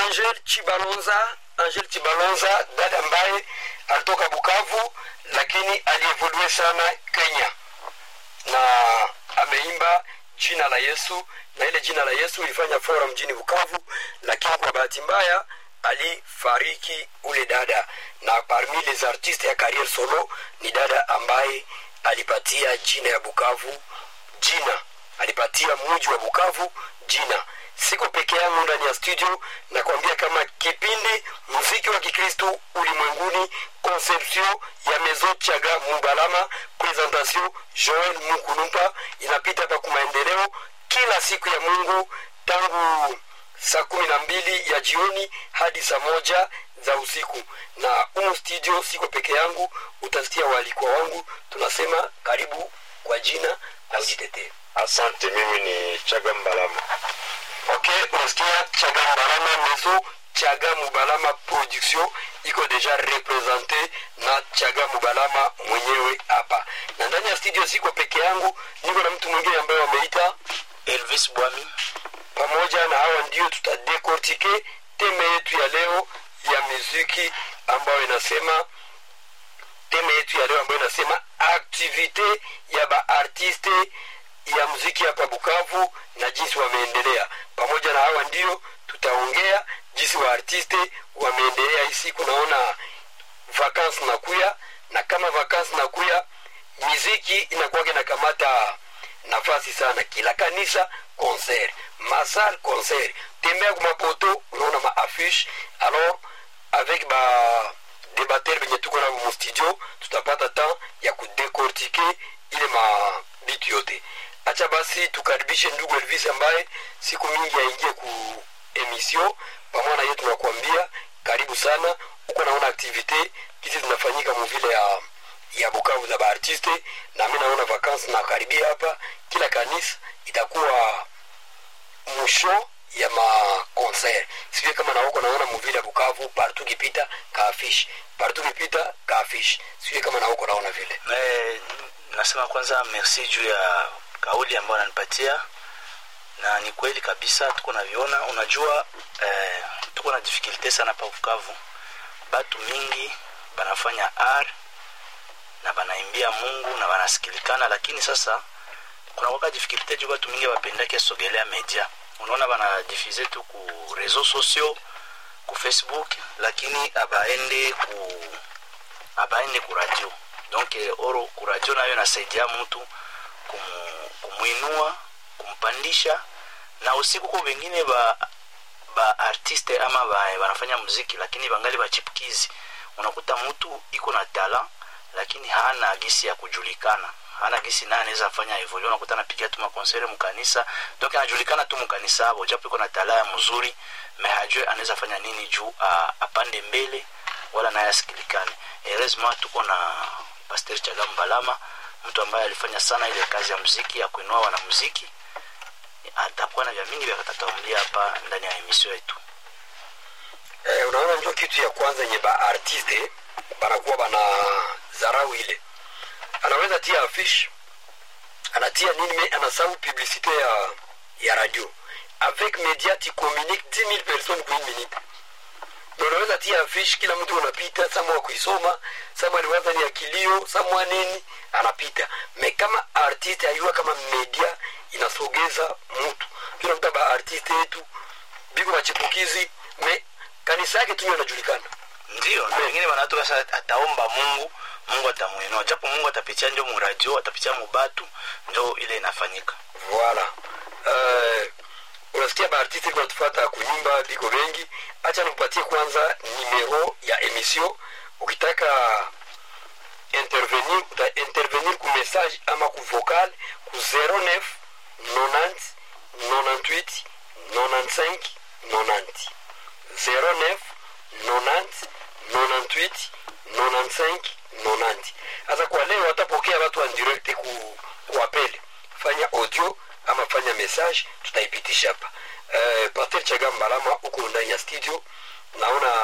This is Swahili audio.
Angel Chibalonza, Angel Chibalonza, dada ambaye alitoka Bukavu lakini alievolue sana Kenya na ameimba jina la Yesu, na ile jina la Yesu ilifanya fora mjini Bukavu, lakini kwa bahati mbaya alifariki ule dada, na parmi les artistes ya carrière solo ni dada ambaye alipatia jina ya Bukavu jina, alipatia mji wa Bukavu jina. Siko peke yangu ndani ya studio, nakwambia kama kipindi muziki wa Kikristo ulimwenguni, conception ya Mezo Chaga Mubalama, presentation Joel Mukulumpa, inapita hapa kwa maendeleo kila siku ya Mungu tangu saa kumi na mbili ya jioni hadi saa moja za usiku, na umu studio siko peke yangu, utasikia waalikwa wangu. Tunasema karibu kwa jina na ujitetee. Asante, mimi ni Chaga Mbalama. Okay, unasikia Chaga Mbalama Mezo Chaga Mubalama production iko deja represente na Chaga Mubalama mwenyewe hapa, na ndani ya studio siko peke yangu, niko na mtu mwingine ambaye wameita Elvis Bwami. pamoja na hawa ndio tutadekortike teme yetu ya leo ya muziki ambayo inasema teme yetu ya leo ambayo inasema aktivite ya baartiste ya muziki hapa Bukavu na jinsi wameendelea. Pamoja na hawa ndio tutaongea jinsi waartiste wameendelea hii siku. Naona vakansi nakuya, na kama vakansi nakuya, miziki inakuwaga inakamata nafasi sana. Kila kanisa concert, masal concert, tembea kwa mapoto, unaona maaffiche. Alors avec ba debater benye tuko navo mu studio, tutapata temps ya kudekortike ile mabitu yote. Acha basi tukaribishe ndugu Elvis ambaye siku mingi aingie ku emission pamoja na yeye, tunakuambia karibu sana huko. Naona activite hizi zinafanyika muvile ya ya Bukavu za baartiste, na mimi naona vacances na karibia hapa, kila kanisa itakuwa mwisho ya maconcert. Sivyo kama na huko naona muvile ya Bukavu partout kipita kaafish, partout kipita kaafish. Sivyo kama na huko naona vile. Eh, nasema kwanza merci juu ya kauli ambayo ananipatia na ni kweli kabisa tuko naviona unajua eh, tuko na difficulté sana pa Bukavu batu mingi banafanya art na banaimbia Mungu na banasikilikana lakini sasa kuna waka difficulté juu batu mingi bapendake sogelea media unaona banadifize tu ku réseaux sociaux ku Facebook lakini abaende ku abaende ku radio donc eh, oro ku radio nayo inasaidia mtu kumu, kumuinua kumpandisha na usiku kwa wengine ba ba artiste ama ba, wanafanya muziki lakini bangali bachipukizi unakuta mtu iko na tala lakini hana gisi ya kujulikana hana gisi naye anaweza fanya hivyo leo unakuta anapiga tu makonsere mkanisa donc anajulikana tu mkanisa hapo japo iko na tala ya mzuri me hajue anaweza fanya nini juu a, apande mbele wala naye asikilikane heureusement tuko na Pastor Chagam Balama mtu ambaye alifanya sana ile kazi ya muziki ya kuinua wanamuziki atakuwa na vya mingi vya katatuambia hapa ndani ya emission yetu Eh, unaona ndio kitu ya kwanza yenye ba artiste banakuwa bana zarau ile, anaweza tia affiche anatia nini, mais anasahau publicité ya ya radio avec média tu communique 10 000 personnes kwa une minute na unaweza tia affiche, kila mtu unapita, samwa kuisoma, samwa aliwaza ni akilio, samwa nini anapita. Me kama artiste ayua kama media inasogeza mtu, tunakuta ba artiste yetu biko machipukizi me kanisa yake tu ndio inajulikana. ndio na wengine wanatoka sasa ataomba mungu mungu atamuinua japo mungu atapitia ndio muradio atapitia mubatu ndio ile inafanyika Voilà. Uh, unasikia baartiste kwa tufata kunyumba biko wengi. Acha nikupatie kwanza numero ya emission. Ukitaka intervenir uta intervenir ku message ama ku vocal ku 09 90 98 95 90 09 90 98 95 90. Sasa kwa leo watapokea watu wa direct ku, ku apele fanya audio ama fanya message tutaipitisha hapa. Uh, Pastor Chagam Balama uko ndani ya studio, naona